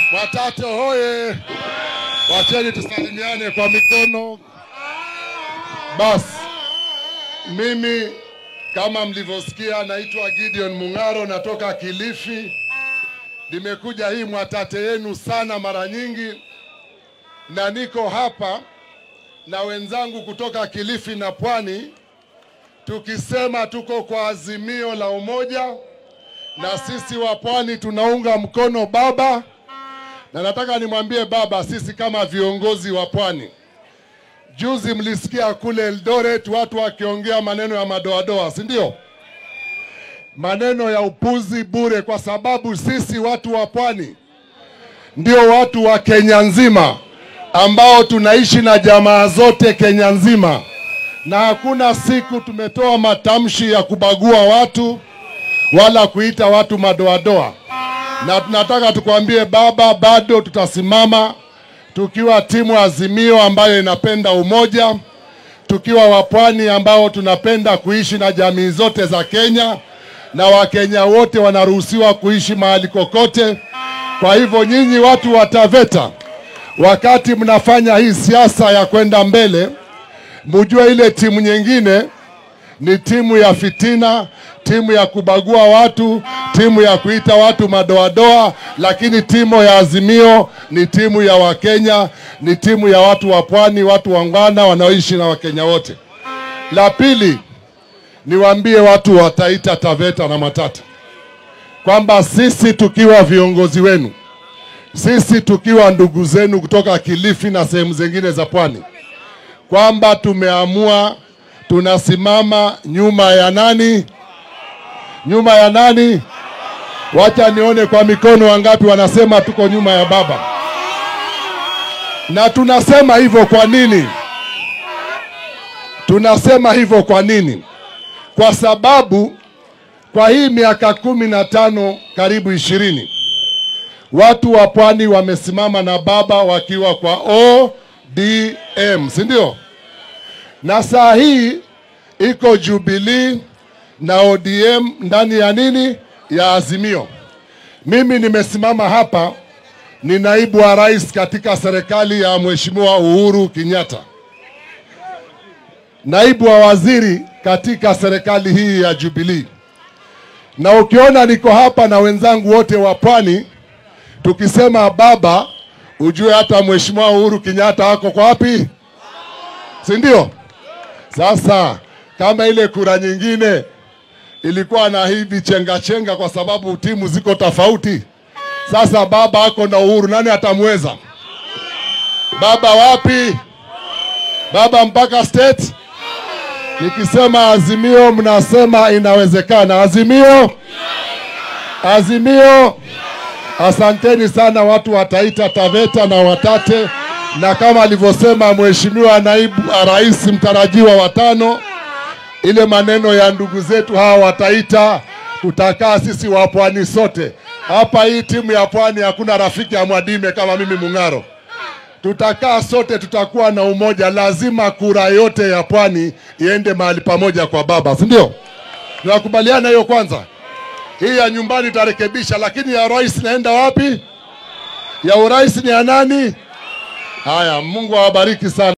Mwatate hoye! Wacheni tusalimiane kwa mikono. Basi mimi kama mlivyosikia, naitwa Gideon Mung'aro, natoka Kilifi. Nimekuja hii Mwatate yenu sana mara nyingi, na niko hapa na wenzangu kutoka Kilifi na Pwani, tukisema tuko kwa azimio la umoja, na sisi wa Pwani tunaunga mkono baba, na nataka nimwambie baba, sisi kama viongozi wa Pwani, juzi mlisikia kule Eldoret watu wakiongea maneno ya madoadoa, si ndio? Maneno ya upuzi bure, kwa sababu sisi watu wa Pwani ndio watu wa Kenya nzima ambao tunaishi na jamaa zote Kenya nzima, na hakuna siku tumetoa matamshi ya kubagua watu wala kuita watu madoadoa, na tunataka tukwambie baba, bado tutasimama tukiwa timu Azimio ambayo inapenda umoja, tukiwa wapwani ambao tunapenda kuishi na jamii zote za Kenya, na Wakenya wote wanaruhusiwa kuishi mahali kokote. Kwa hivyo nyinyi watu wa Taveta, wakati mnafanya hii siasa ya kwenda mbele, mujue ile timu nyingine ni timu ya fitina, timu ya kubagua watu, timu ya kuita watu madoadoa, lakini timu ya Azimio ni timu ya Wakenya, ni timu ya watu wa pwani, watu wangwana wanaoishi na Wakenya wote. La pili, niwaambie watu wa Taita Taveta na Matata kwamba sisi tukiwa viongozi wenu, sisi tukiwa ndugu zenu kutoka Kilifi na sehemu zingine za pwani, kwamba tumeamua tunasimama nyuma ya nani? Nyuma ya nani? Wacha nione kwa mikono wangapi wanasema tuko nyuma ya baba. Na tunasema hivyo kwa nini? Tunasema hivyo kwa nini? Kwa sababu kwa hii miaka kumi na tano karibu ishirini watu wa pwani wamesimama na baba wakiwa kwa ODM, si ndio? Na saa hii iko Jubilee na ODM ndani ya nini? Ya Azimio. Mimi nimesimama hapa ni naibu wa rais katika serikali ya Mheshimiwa Uhuru Kenyatta, naibu wa waziri katika serikali hii ya Jubilee. Na ukiona niko hapa na wenzangu wote wa pwani tukisema baba, ujue hata Mheshimiwa Uhuru Kenyatta ako kwa wapi, si ndio? Sasa kama ile kura nyingine ilikuwa na hivi chenga chenga, kwa sababu timu ziko tofauti. Sasa baba ako na Uhuru, nani atamweza? Baba wapi? Baba mpaka state. Nikisema Azimio mnasema inawezekana. Azimio, Azimio. Asanteni sana watu wa Taita Taveta na Watate, na kama alivyosema Mheshimiwa naibu rais mtarajiwa wa tano, ile maneno ya ndugu zetu hawa wa Taita, tutakaa sisi wa pwani sote hapa. Hii timu ya pwani hakuna rafiki ya Mwadime kama mimi Mung'aro. Tutakaa sote, tutakuwa na umoja. Lazima kura yote ya pwani iende mahali pamoja kwa baba, si ndio? Tunakubaliana hiyo kwanza. Hii ya nyumbani itarekebisha, lakini ya rais naenda wapi? Ya urais ni ya nani? Haya, Mungu awabariki sana.